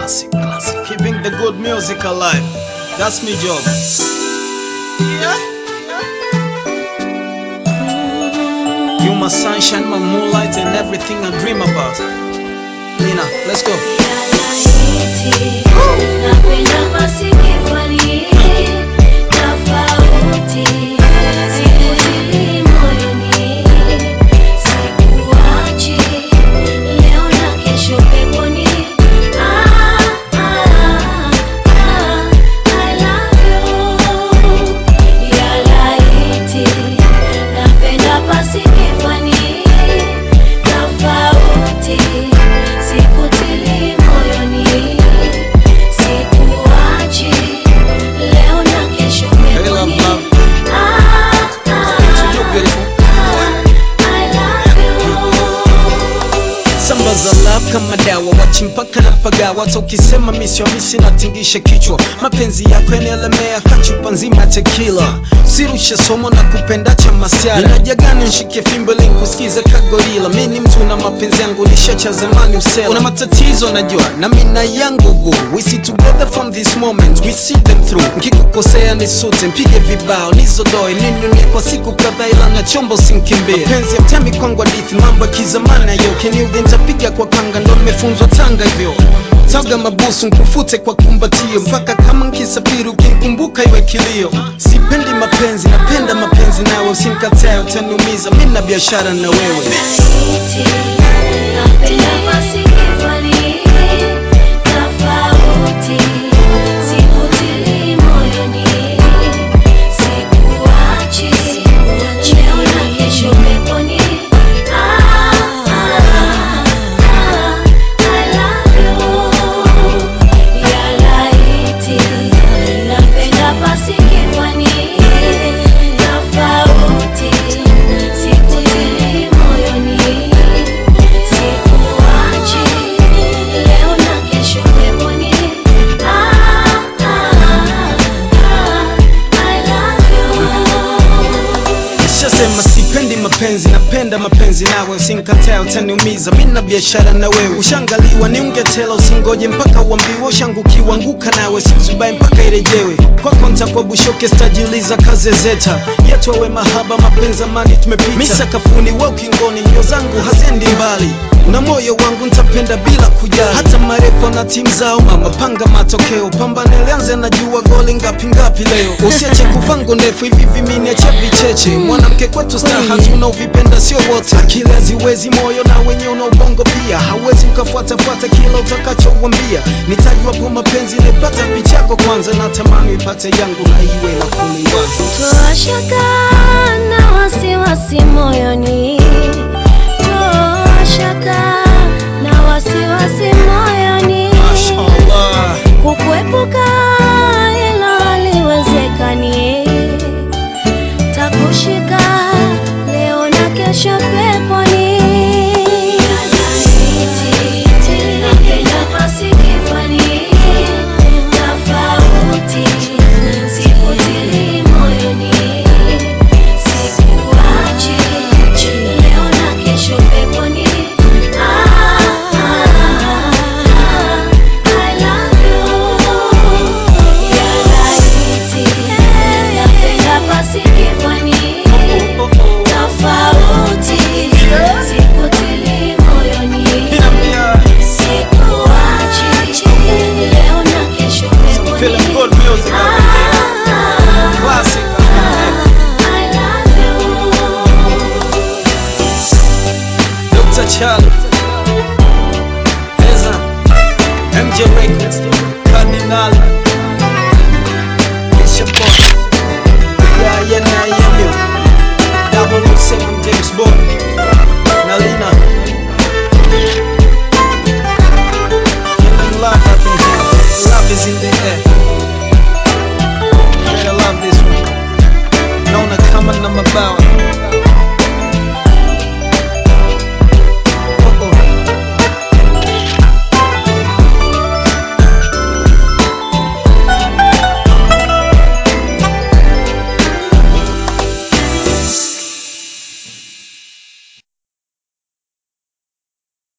Classic, classic. Keeping the good music alive. That's me job. You my sunshine, my moonlight, and everything I dream about. Lina, let's go. Sikutili moyoni, sikuachi leo na kesho Hey, love, peponi. love. Ah, To ah, you, beautiful. I love you. Samba za love kama dawa, wachi mpaka na pagawa. Hata ukisema misi misi natingisha kichwa. Mapenzi yako yanaelemea kachupa nzima tekila. Sirushe somo na kupenda cha masiara. Inajagani nshike fimbo ili nikusikize kagorila. Mi ni mtu na mapenzi yangu nishacha zamani usela. Una matatizo najua na mina yangu boo. We see together from this moment, we see them through. Nkikukosea nisute, mpige vibao, nizodoe ninunie kwa siku kadhaa, ila na chombo sinkimbie. Mapenzi ya mtemi kwangu hadithi, mambo ya kizamani hayo. Keniudhi nitapiga kwa kanga, ndo nimefunzwa Tanga hivyo taga mabusu nkufute kwa kumbatio mpaka kama nkisafiri ukinikumbuka iwe kilio sipendi mapenzi napenda mapenzi nawe usinikatae utaniumiza mi na biashara na wewe Tofauti, sikutili moyoni Sikuachi leo na kesho peponi. Ah, ah, ah, I love you. Nishasema sipendi mapenzi, napenda mapenzi nawe, usinikatae utaniumiza, mi na biashara na wewe. Ushangaliwa ni ungetela, usingoje mpaka uambiwe, ushangukiwa anguka nawe, sizubaye mpaka irejewe. Kwako ntakuwa bushoke, stajiuliza kaze zeta yetu awe mahaba, mapenzi amani tumepita, mi sakafuni, we ukingoni, mbio zangu haziendi mbali na moyo wangu nitapenda bila kujali, hata marefu na timu zao. Mama panga matokeo, pambane lianze, najua goli ngapi ngapi leo. Usiache kuvango ndefu hivi viminiache vicheche, mwanamke kwetu staha tunaovipenda sio wote. Akili haziwezi moyo na wenye una ubongo pia, hauwezi ukafuatafuata kila utakachouambia. Nitajwapo mapenzi nipata pichako kwanza, na tamani ipate yangu na iwe na kuliwaza Toa shaka na wasiwasi moyoni, toa shaka na wasiwasi moyoni, Mashallah. kukuepuka hilo haliwezekani, takushika leo na kesho peponi. Napenda pasikifani, tofauti, sikutili moyoni, sikuachi leo na kesho peponi. Ah, ah, ah, I love you. Ya laiti, napenda pasikifani, tofauti, sikutili moyoni. Sikuachi leo na kesho peponi. Feeling good music up in here. Ah, Classic up in here. I love you. Dr. Charlie Eza MJ Records Cardinal It's your boy Yeah, yeah, yeah, yeah, yeah Double O seven James Bond Nalina